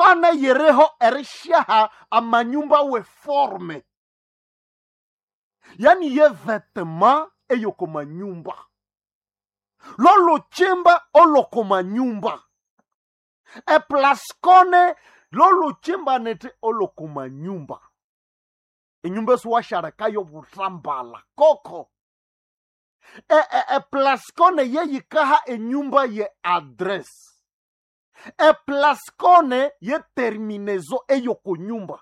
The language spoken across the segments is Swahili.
kwana yereho erishaha amanyumba weforme yani ye vetema eyoko manyumba loluchimba oloko manyumba eplaskone loluchimba nete oloko manyumba enyumba esiwasharekayo butambala koko e, e, eplaskone yeyikaha enyumba ye adress eplaskone ye terminezo eyoko nyumba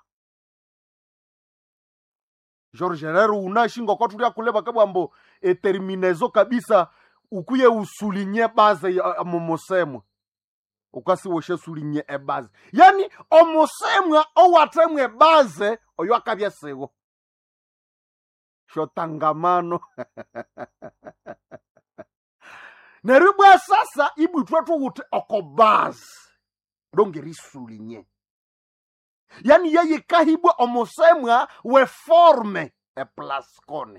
george rero unashinga kwatulia kuleva kabwambo eterminezo kabisa ukuye usulinye baze ya- ya momosemwa ukasiwoshe sulinye ebaze yani omusemwa owatemwa ebaze oyo akabya siwo shotangamano neryo bwa sasa ibwithwe thuwuthi okobazi longeriisulinye yani yeyikahibwa omusemwa weforme eplaskone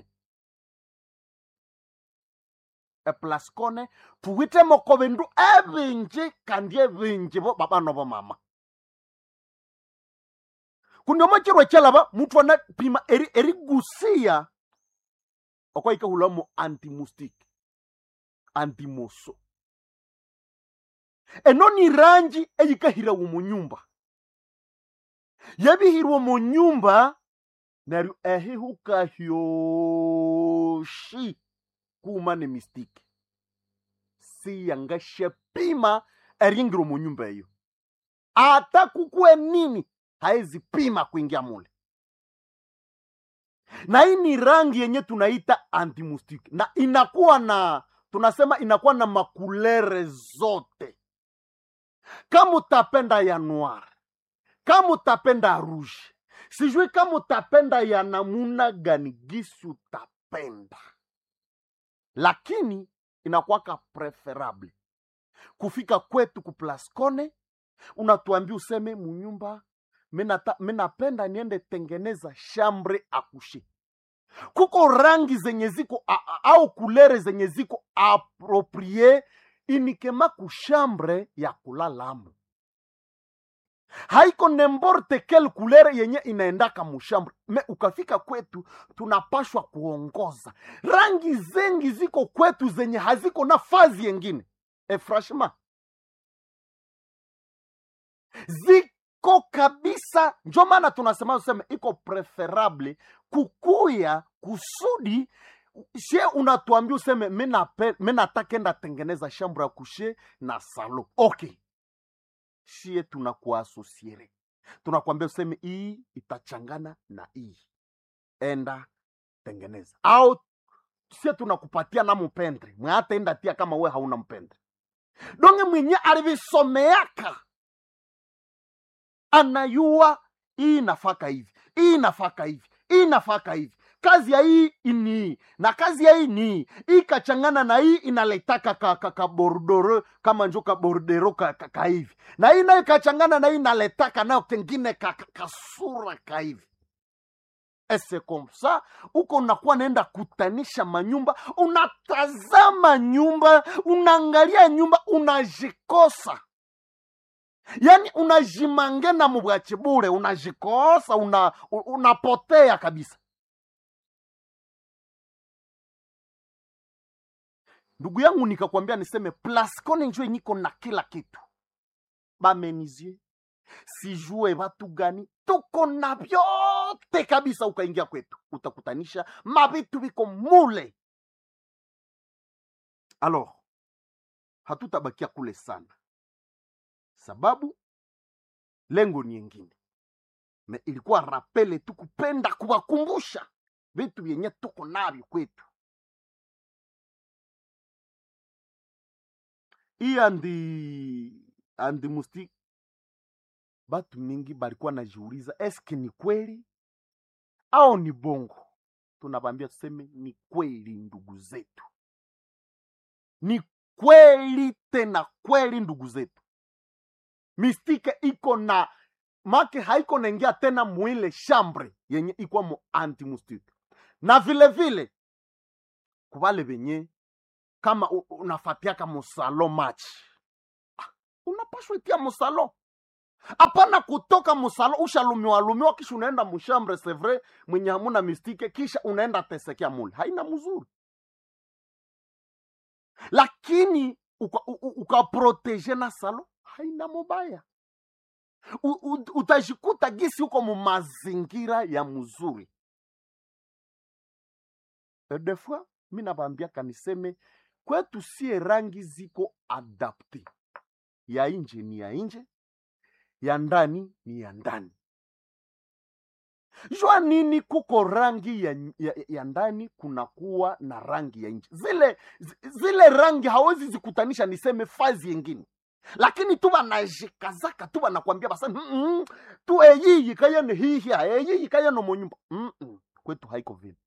eplaskone thuwithemoko bindu ebinji kandi ebinji bo babano bomama kundi omokirwa ekyalaba muthu anapima eri- erigusiya okwayikahulamo antimustic antimoso eno ni rangi eyikahirawo mu nyumba yabihirwa mu nyumba neryo ehihuka hyoshi kuma ne mistiki siyangasyapima eringiro mu nyumba eyo ata kukue nini haezi pima kuingia mule na hii ni rangi yenye tunaita antimustiki na inakuwa na tunasema inakuwa na makulere zote kama utapenda ya noir kama utapenda rouge sijui kama utapenda ya namuna gani gisi utapenda lakini inakuwaka preferable kufika kwetu kuplascone unatuambia useme munyumba minata- minapenda niende tengeneza shambre akushe kuko rangi zenye ziko a- a- au kulere zenye ziko aproprie inikema kushambre ya kulalamo haiko nemborte kel kulere yenye inaendaka mushambre me ukafika kwetu tunapashwa kuongoza rangi zengi ziko kwetu zenye haziko na fazi yengine e franchement ziko kabisa njo maana tunasema useme iko preferable kukuya kusudi she unatuambia useme mi natakenda tengeneza shambro ya kushe na salo okay shie tunakuasosiere tunakwambia useme hii itachangana na hii enda tengeneza au sie tunakupatia na mpendre mwe hata enda tia kama we hauna mpendre donge mwenye alivisomeaka anayua hii nafaka hivi hii nafaka hivi hii nafaka hivi kazi ya hii ni hii na kazi ya hii ni hii hii kachangana na hii inaletaka ka, ka, ka bordoro kama njo ka bordero ka, ka, ka hivi na hii nayo kachangana na hii inaletaka nayo kengine ka, ka, kasura ka hivi ese komsa uko unakuwa naenda kutanisha manyumba unatazama nyumba unaangalia nyumba unajikosa yaani unajimangena mubwachi bure unajikosa una, u- unapotea kabisa ndugu yangu nikakwambia niseme plascone njo enyiko na kila kitu bamenizie sijue watu gani tuko na vyote kabisa ukaingia kwetu utakutanisha mavitu viko mule alors hatutabakia kule sana sababu lengo ni yengine me ilikuwa rapele tu kupenda kuwakumbusha vitu vyenye tuko navyo kwetu hii andi andi musti batu mingi balikuwa najiuliza eske ni kweli au ni bongo tunabambia tuseme ni kweli ndugu zetu ni kweli tena kweli ndugu zetu mistike iko na make haiko naingia tena mwile shambre yenye iko mo antimustike na vile vile kubale benye kama u- unafatiaka musalo match ah, unapashwa itia musalo hapana kutoka musalo ushalumiwa lumiwa kisha unaenda mushambre sevre mwenye hamuna mistike kisha unaenda tesekea mule haina mzuri lakini ukaproteje uka na salo haina mubaya U, u, utajikuta gisi huko mu mazingira ya mzuri de fois mi nabambiaka niseme kwetu sie rangi ziko adapte ya nje ni ya nje ya ndani ni ya ndani jua nini kuko rangi ya, ya, ya ndani kunakuwa na rangi ya nje zile zile rangi hawezi zikutanisha niseme fazi yengine lakini tu banajikazaka tu banakwambia basa mm -mm, tu eyiyi kayene hihia eyiyi kayene monyumba mm -mm. kwetu haiko vile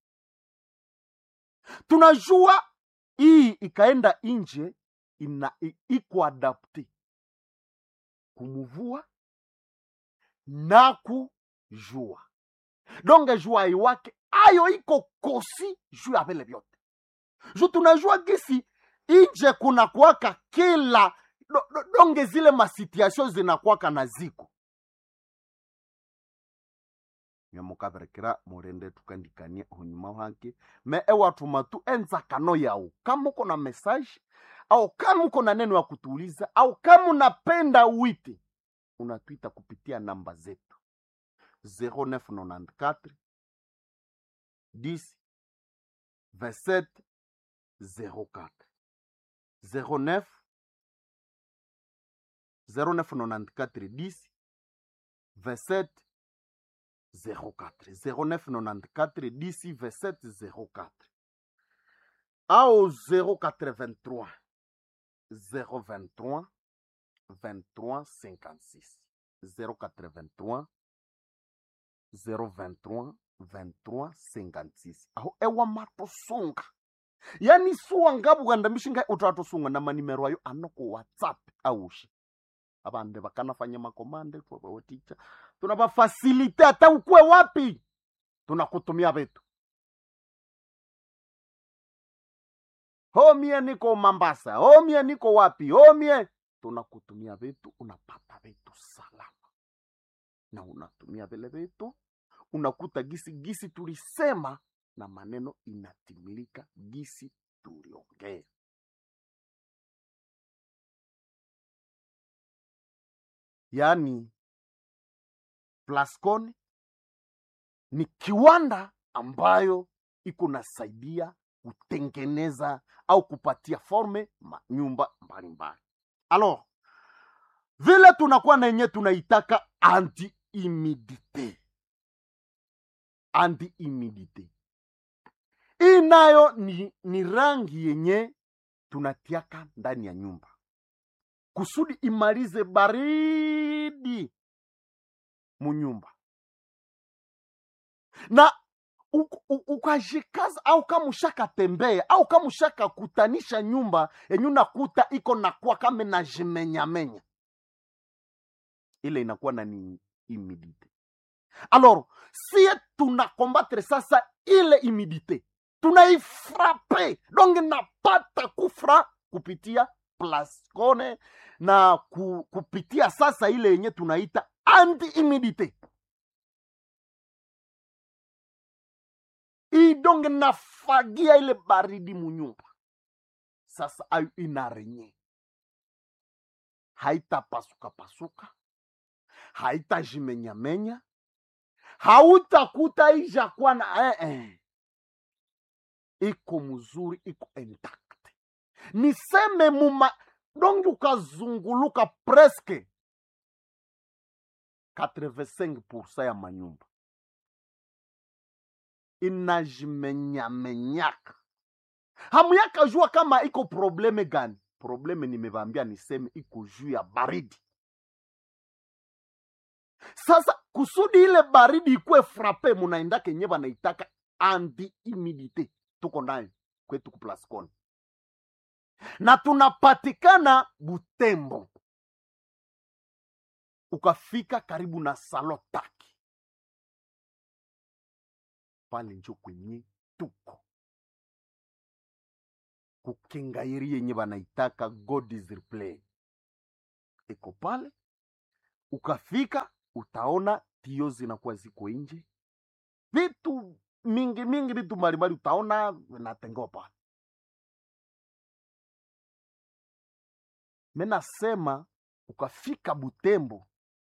tunajua hii ikaenda nje ina iko adapte kumuvua na kujua donge jua iwake ayo iko kosi juu ya vile vyote ju tunajua gisi inje kuna kuwaka kila do, do, donge zile masituation zinakwaka na ziko nyamukaberekera murende tukandikania hunyuma wake me ewatuma tu enzakano yao kama uko na message au kama uko na neno ya kutuuliza au kama unapenda wite unatwita kupitia namba zetu 0994 10 27 04 09 0994 10 27 04 0994 10 27 04 au 083 023 23 56 083 023 23 56 aho ewa matosunga yani suwa ngabu gandamishinga utatosunga na manimero ayo anoko whatsapp aushi abande bakanafanya makomande twabawoticha tunabafasilite hata ukwe wapi tunakutumia vitu homie niko mambasa homie niko wapi homie tunakutumia vitu unapata vitu salama na unatumia vile vitu unakuta gisi gisi tulisema na maneno inatimilika gisi tuliongea yaani Plascon ni kiwanda ambayo iko nasaidia kutengeneza au kupatia forme manyumba mbalimbali. Alors vile tunakuwa na yenye tunaitaka anti humidite, anti humidite hii nayo ni, ni rangi yenye tunatiaka ndani ya nyumba kusudi imalize baridi munyumba na ukajikaza au kama ushaka tembea au kama ushaka kutanisha nyumba yenye unakuta iko nakuwa kama najimenyamenya ile inakuwa na ni humidite alors sie tunakombatre sasa ile humidite tunaifrape donc napata kufra kupitia plascone na ku, kupitia sasa ile yenye tunaita anti humidite idonge nafagia ile baridi munyumba sasa ayo inarenye haitapasuka pasuka haitajimenyamenya hautakuta ijakuwa na eh, eh. iko mzuri iko intact niseme muma dongi ukazunguluka preske 85 ya manyumba inajimenyamenyaka hamuyaka jua kama iko probleme gani probleme nimevambia niseme iko juu ya baridi sasa kusudi ile baridi ikuwe frape munaenda kenye banaitaka anti humidite tuko nayo kwetu kuplascon na tunapatikana butembo ukafika karibu na salotaki pale njo kwenye tuko kukengairi yenye banaitaka god is replay iko pale ukafika utaona tio zinakuwa ziko nje vitu mingi mingi vitu mbalimbali utaona vinatengewa pale menasema ukafika butembo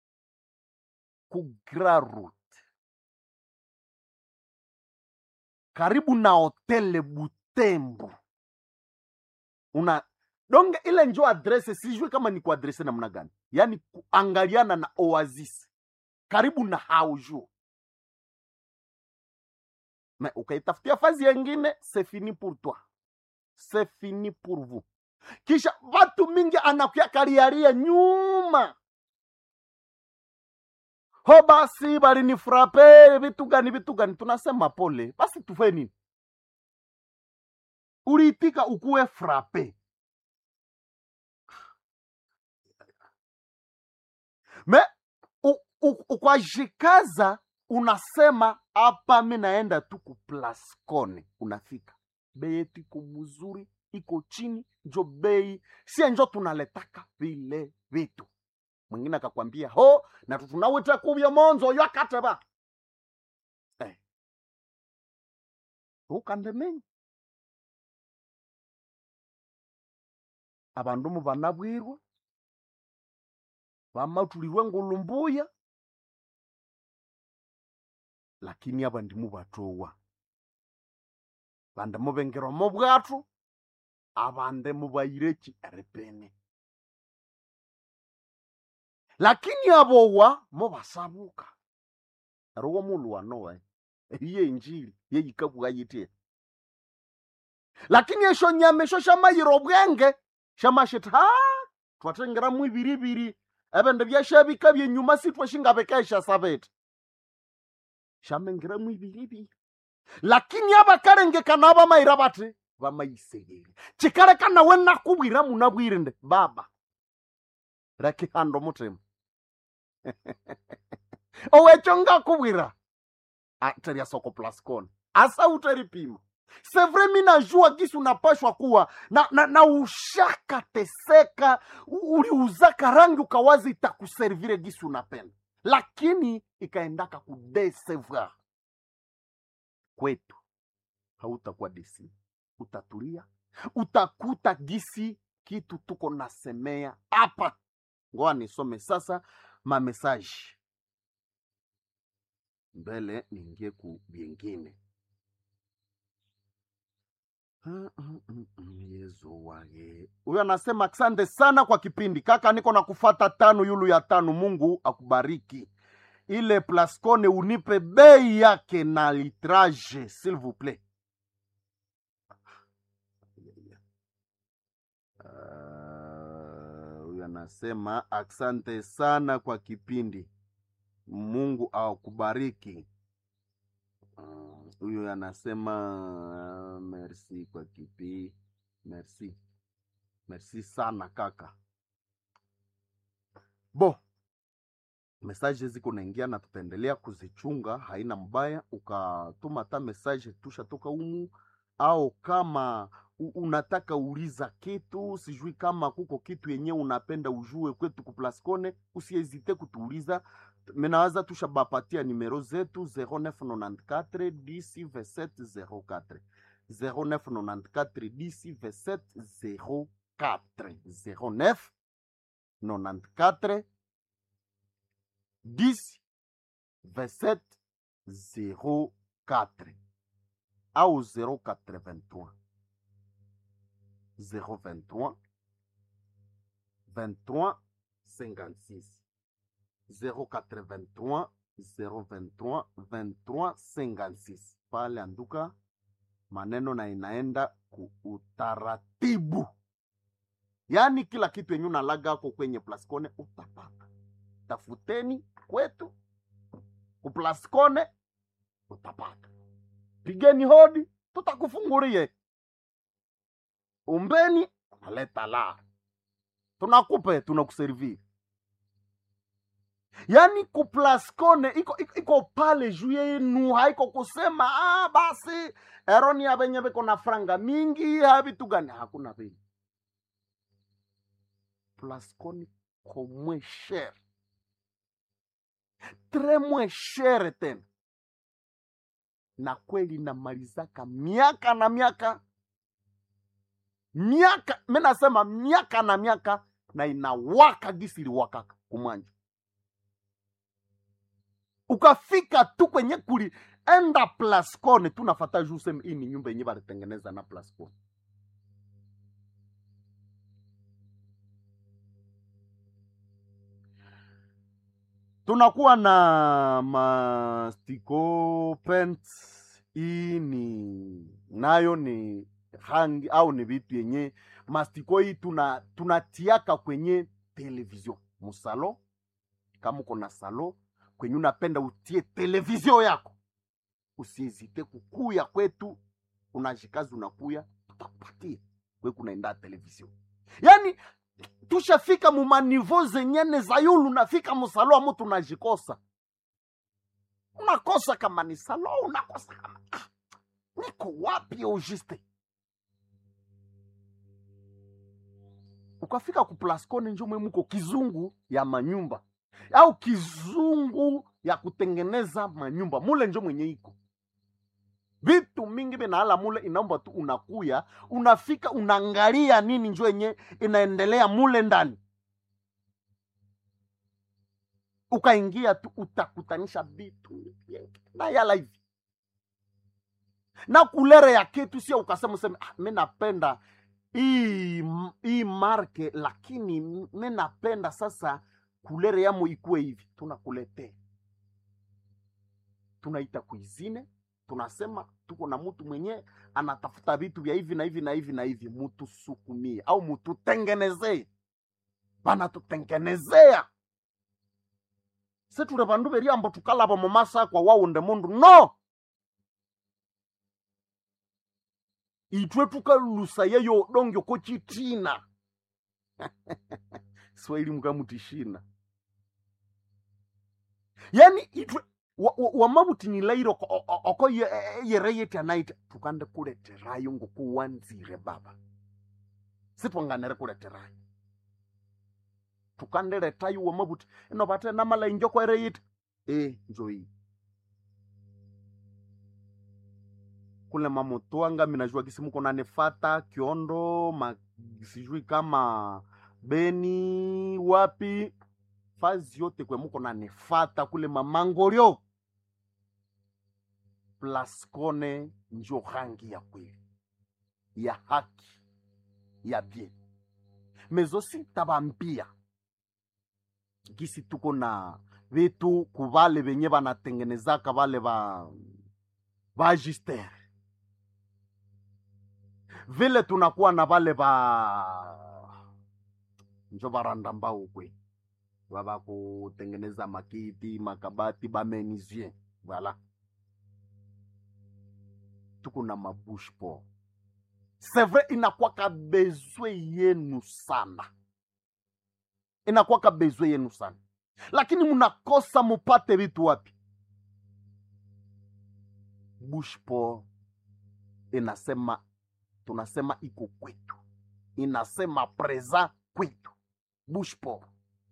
ku Grand Route karibu na hotele butembo una donge ile njo adrese sijui kama ni kuadrese namna gani yaani kuangaliana na oasis karibu na haujo me ukaitafutia fazi yengine c'est fini pour toi c'est fini pour vous kisha watu mingi anakuya kariaria nyuma ho basi balinifrape vitu gani vitu gani tunasema pole basi tufe nini uliitika ukuwe frape me u- u- ukwajikaza unasema hapa mi naenda tu ku Plascone unafika bei yetu iko mzuri iko chini njo bei sie njo tunaletaka vile vitu mwingine akakwambia ho na tunawita kubya monzo yakateba eh. ukandemenya abandu mu banabwirwa bamatulirwe ngulumbuya lakini aba ndimu batowa bande mubengerwa mu bwatu abande mubayireki erepene lakini abowa mubasabuka erowo mulu wanowe iye injili yeyikabwa yitie lakini esho nyama esho shamayira obwenge shamashita ha twatengeramu ibiribiri ebindu byashabika byenyuma sitwashingabekesha sabete shamengeramu ibiribiri lakini abakarengekana abamayira bati bamayisegeri kikareka nawe nakubwira munabwire nde baba rekihanda omutima owekyo ngakubwira teria soko plascon asa utaripima sevre mi najua gisi unapashwa kuwa na, na, na ushakateseka u- uliuzaka rangi ukawazi itakuservire gisi unapenda lakini ikaendaka kudesevoir kwetu hautakuwa desi utatulia utakuta gisi kitu tuko nasemea hapa ngoa nisome sasa mamesaji mbele niingie ku vyengine Mm, mm, mm, mm, yezu wage huyo anasema asante sana kwa kipindi kaka niko na kufata tano yulu ya tano mungu akubariki ile plascone unipe bei yake na litrage s'il vous plaît Ah, huyu anasema asante sana kwa kipindi mungu akubariki Mm, huyu anasema uh, merci kwa kipi merci merci sana kaka bo mesaje ziko naingia na tutaendelea kuzichunga haina mbaya ukatuma ta mesaje tushatoka umu au kama u- unataka uliza kitu sijui kama kuko kitu yenye unapenda ujue kwetu kuplascone usiezite kutuuliza menawaza tushabapatia nimero zetu 0994 10 2704 0994 10 2704 09 94 10 27 04 au 083 023 23 56 083 023 23 56 pale anduka maneno na inaenda ku utaratibu yaani kila kitu yenye unalaga ako kwenye plascone utapata tafuteni kwetu kuplascone utapata pigeni hodi tutakufungulie umbeni unaleta la tunakupe tunakuserviri yaani kuplascone iko, iko, iko pale juu yenu haiko kusema ah, basi eroni ya venye viko na franga mingi ha vitu gani hakuna vile plascone komwe shere tremwe shere tena na kweli namalizaka miaka na miaka miaka mi nasema miaka na miaka na inawaka gisi iliwakaka kumwanja ukafika tu kwenye kulienda plascone tu nafata juu useme hii ni nyumba yenye balitengeneza na plascone tunakuwa na mastiko paints hii ni nayo ni rangi au ni vitu yenye mastiko hii tuna tunatiaka kwenye television musalo kama uko na salo kwenye unapenda utie television yako usiezite kukuya kwetu unajikazi unakuya tutakupatia kwe kunaenda television yani tushafika mumanivo zenyene za yulu nafika musalo amu tunajikosa unakosa kama ni salo unakosa kama ah, niko wapi auguste ukafika ku plascone njo mwe muko kizungu ya manyumba au kizungu ya kutengeneza manyumba mule njo mwenye iko vitu mingi vinaala mule inaomba tu unakuya unafika unaangalia nini njo yenye inaendelea mule ndani ukaingia tu utakutanisha vitu vingi na yala hivi na kulere ya kitu sio ukasema useme ah, mi napenda hii hii marke lakini mi napenda sasa kulere yamo ikuwe hivi tunakuletea tunaita kuizine tunasema tuko na mtu mwenye anatafuta vitu vya hivi na hivi na hivi na hivi mutusukumie au mututengenezee banatutengenezea seture bandu beriambo tukalaba mumasa kwa waunde mundu no itwe tukalusa yeyo dongyo ko chitina swahili mukamutishina yani itwe wamabutinilairo oko yereyeti anaita tukande kuleterayo ngokuwanzire baba sitwanganere kuleterayo tukandeletayo wamabuti ino bate namala injoko ereyiti e njoii kule mamotwanga minajua kisi muko nanefata kiondo ma, sijui kama beni wapi fazi yote kwe muko nanefata kule mamangolio plaskone njo rangi ya kweli ya haki ya bien mezosi tabambia gisi tuko na vitu kuvale venye vanatengenezaka vale va vagistere vile tunakuwa na vale va njo varanda mbao kwe vava kutengeneza makiti makabati bamenizie vala tuko na mabushpo sevre inakwaka bezwe yenu sana inakwaka bezwe yenu sana lakini munakosa mupate vitu wapi bushpo inasema tunasema iko kwetu inasema preza kwetu bushpo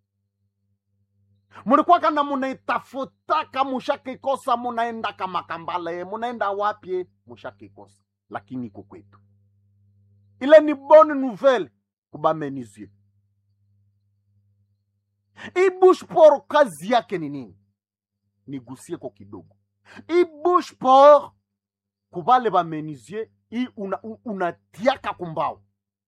mulikwaka na munaitafutaka mushakikosa munaenda kamakambale munaenda wapye mushakikosa lakini iko kwetu ile ni bonne nouvelle kubamenizie ibushpor kazi yake ni nini nigusie ko kidogo ibushpor kubale bamenizie i unatiaka una kumbao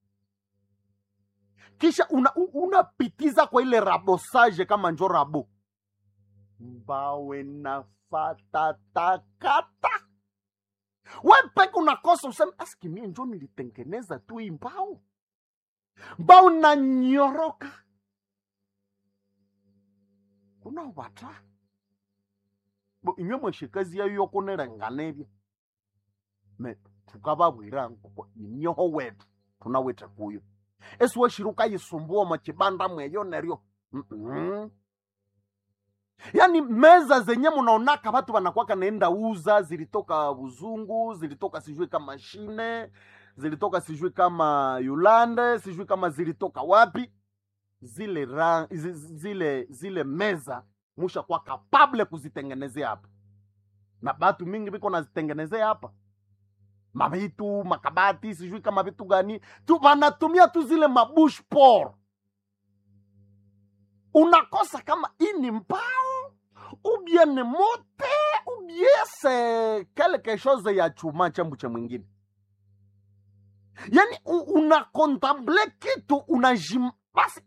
kisha unapitiza una kwa ile rabosage kama njo rabo mbawe nafatatakata we peke unakosa useme aski mie njo nilitengeneza tu hii mbao mbao nanyoroka kuna wata bo imwe mweshikazi yayo yokunerenganevya me tukavavwira nkoko inyoho wetu tunawete kuyo esiweshiruka yisumbua mwachibanda mweyo neryo mm -mm. yaani meza zenye munaonaka watu wanakwaka naenda uza zilitoka buzungu zilitoka sijui kama shine zilitoka sijui kama yulande sijui kama zilitoka wapi zile, ra, zile, zile meza mushakuwa kapable kuzitengenezea hapa na batu mingi viko nazitengenezea hapa mavitu makabati sijui kama vitu gani tu wanatumia tu zile mabush por unakosa kama hii ni mbao ubie ni mote ubie se quelque chose ya chuma chambu cha mwingine yani u- unakontemple kitu unajim basi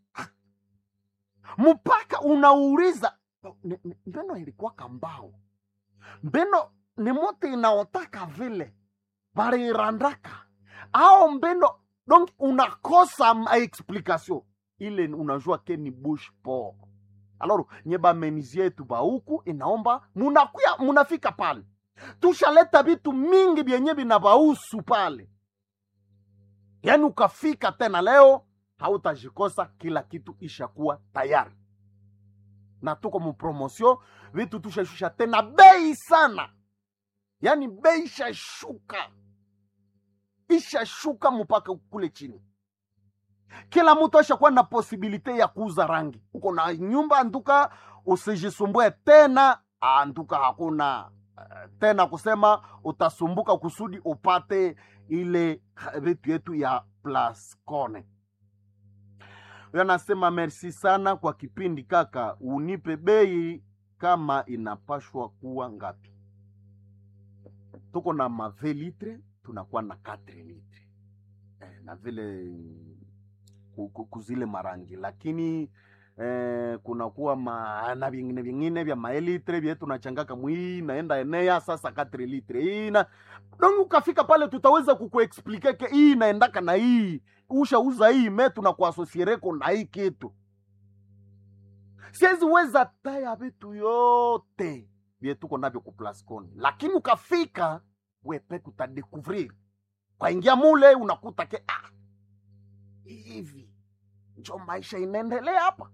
mpaka unauliza "Ni- ni- mbeno ilikuwa kambao mbeno ni mote inaotaka vile baliirandaka au mbeno donc unakosa ma explication ile unajua ke ni bush por alors nye bamenizie yetu bahuku inaomba munakuya munafika pale tushaleta vitu mingi vyenye vinabausu pale yaani ukafika tena leo hautajikosa kila kitu ishakuwa tayari na tuko mupromosio vitu tushashusha tena bei sana yaani bei ishashuka ishashuka mpaka kule chini kila mtu ashakuwa na posibilite ya kuuza rangi uko na nyumba antuka usijisumbue tena antuka hakuna eh, tena kusema utasumbuka kusudi upate ile ha- vitu yetu ya plascone huyo anasema merci sana kwa kipindi kaka unipe bei kama inapashwa kuwa ngapi tuko na mave litre tunakuwa na 4 litre eh, na vile ku- ku- kuzile marangi lakini eh, kunakuwa ma, na vingine vingine vya maelitre vye tunachangaka mwii naenda enea sasa 4 litre hii na donc ukafika pale tutaweza kukuexplike ke hii inaendaka na hii ushauza hii me tunakuasosiereko na hii kitu siwezi weza taya vitu yote vye tuko navyo kuplascon lakini ukafika wepeke utadekuvrir kwaingia mule unakuta ke ah, hivi njo maisha inaendelea hapa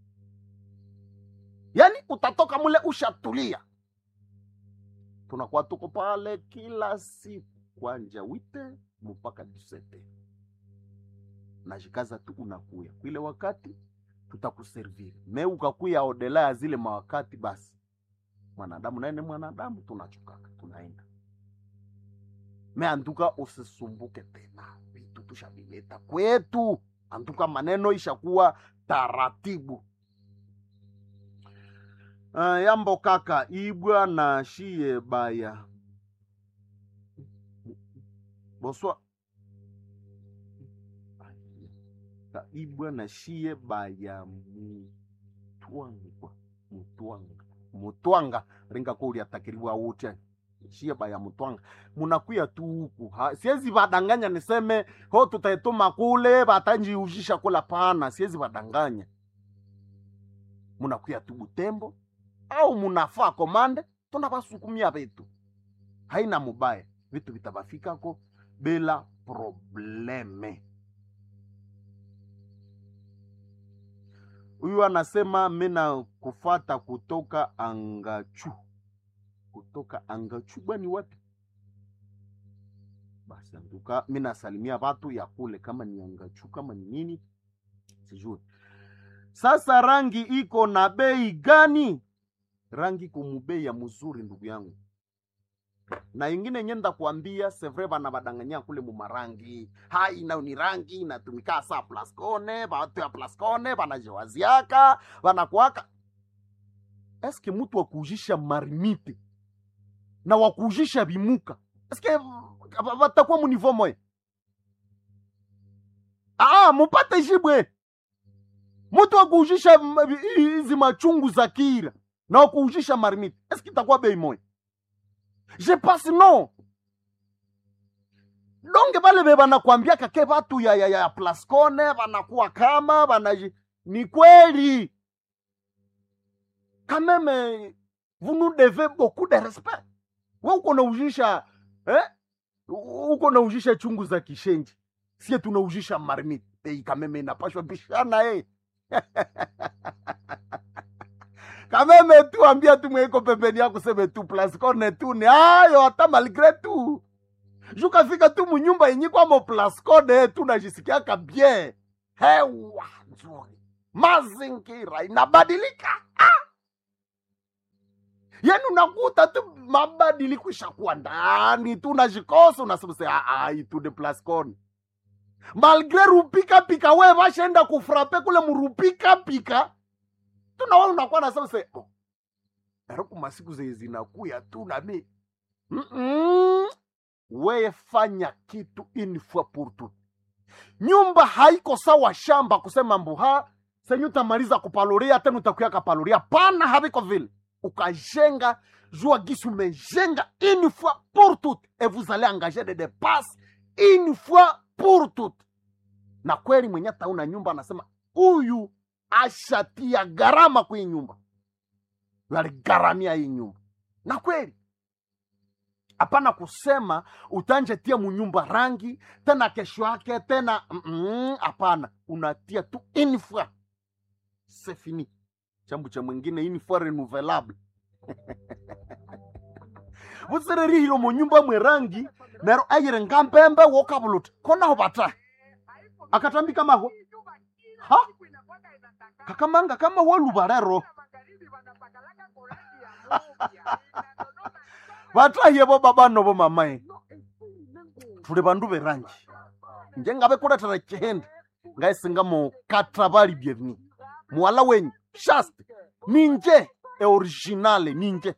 yaani utatoka mule ushatulia tunakuwa tuko pale kila siku kwanja wite mpaka disete najikaza tu unakuya kwile wakati tutakuserviri me ukakuya odela ya zile mawakati basi mwanadamu naye ni mwanadamu tunachokaka tunaenda me antuka usisumbuke tena vitu tushavileta kwetu antuka maneno ishakuwa taratibu uh, yambo kaka ibwa na shie baya boswa Ka ibwa na shie baya mutwanga mutwanga mutwanga ringa ko uliatakiriwa wote shie baya mutwanga munakuya tu huku Ha- siwezi vadanganya niseme ho tutaituma kule vatanjiuzhisha kula pana siwezi vadanganya munakuya tu butembo au munafaa komande tunavasukumia vitu haina mubaya vitu vitavafikako bila probleme huyu anasema mina kufata kutoka angachu kutoka angachu bwani wapi basi anduka mi nasalimia watu ya kule kama ni angachu kama ni nini sijui sasa rangi iko na bei gani rangi kumubei ya mzuri ndugu yangu na ingine yenye ndakuambia sevre bana badanganya kule mumarangi hai nayo ni rangi inatumika saa plascone batu ya plascone banajewaziaka banakuaka eske mutu wakuujisha marimite na wakuujisha bimuka eske ba- batakuwa munivo moya ah mupate jibwe mutu wakuujisha m- hizi machungu za kira na wakuujisha marimite eske itakuwa bei moya je pense non donge bale be banakwambiaka ke batu ya, ya, ya plascone banakuwa kama banaji ni kweli quand même vous nous devez beaucoup de respect we uko naujisha eh? uko naujisha chungu za kishenji sie tunaujisha marmit ei kameme inapashwa bishana eh. kameme tu ambia tu mweiko pembeni yako seme tu plascone tu ni ayo hata malgre tu jukafika tu munyumba yenye kwamo plascone tu najisikiaka bien hewa nzuri mazingira inabadilika yani unakuta tu mabadiliko ishakuwa ndani tu unajikosa unasema se itude plascon malgre rupika pika we vashaenda kufrape kule murupika pika tunawa unakuwa nasema se oh, ariku masiku zenye zinakuya tu nami Mm-mm. weye fanya kitu une fois pour tout nyumba haiko sawa shamba kusema mbuha senye utamaliza kupaloria tena utakuya kapaloria pana haviko vile ukajenga jua gisi umejenga une fois pour toutes et vous allez engager des dépenses une fois pour toutes na kweli mwenye tauna nyumba anasema huyu ashatia gharama kwa hii nyumba Huyu aligharamia hii nyumba na kweli hapana kusema utanjetia munyumba rangi tena kesho yake tena mm, hapana unatia tu une fois c'est fini chambu cha mwingine une fois renouvelable vusererihilo munyumba mwe rangi nero ayire ngampembe wokavuluta konaho vata akatambika mahwa ha kakamanga kama woluvarero vatahiye vo baba novo mamae tuli vandu verangi njengave kuletera chihende ngaisinga mukatra vali byevni muwala wenyu shast ninje eoriginale ninje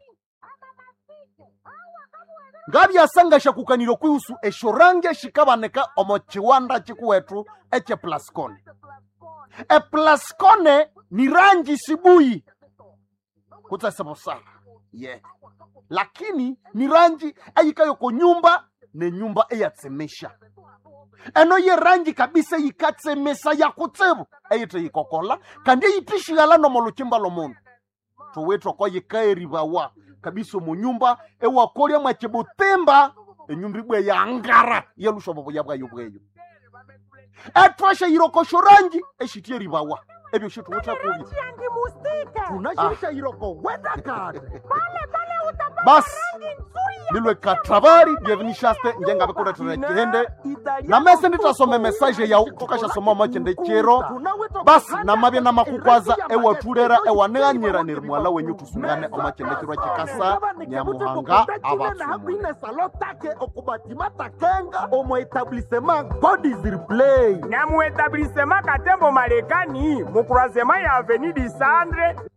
ngavyasangasha kukanilo kwihusu esho rangi shikavaneka omo chiwanda chikuwetu eche plascone eplascone ni rangi sibuyi kutsesevosala ye yeah. lakini ni rangi eyikayoko nyumba ne nyumba eyatsemesha eno ye rangi kabisa yikatsemesa yakutsevu eyite yikokola kandi eyitishiyala nomo luchimba lomundu towetwako yikaerivawa kabisa munyumba ewakolya mwachibutimba enyumba ibwe yangara yelushovovo yabwayo bweyo etwasha yirokosho rangi eshitie rivawa ebyo shituweta kubi yangi mustika tunashirisha yiroko wedakade basi lilwe katravari byevinishaste njengavekuletera chihende na mese nditasome mesaje yau tukashasoma machende chero basi namavye namakukwaza ewatulera ewaneanyira niri mwala wenyu tusungane omachende chirwa chikasa nyamuhanga avatsumule hakwine salo take okubatima takenga omo etablissement god is replay na mu etablissement katembo marekani mu croisement ya avenue du centre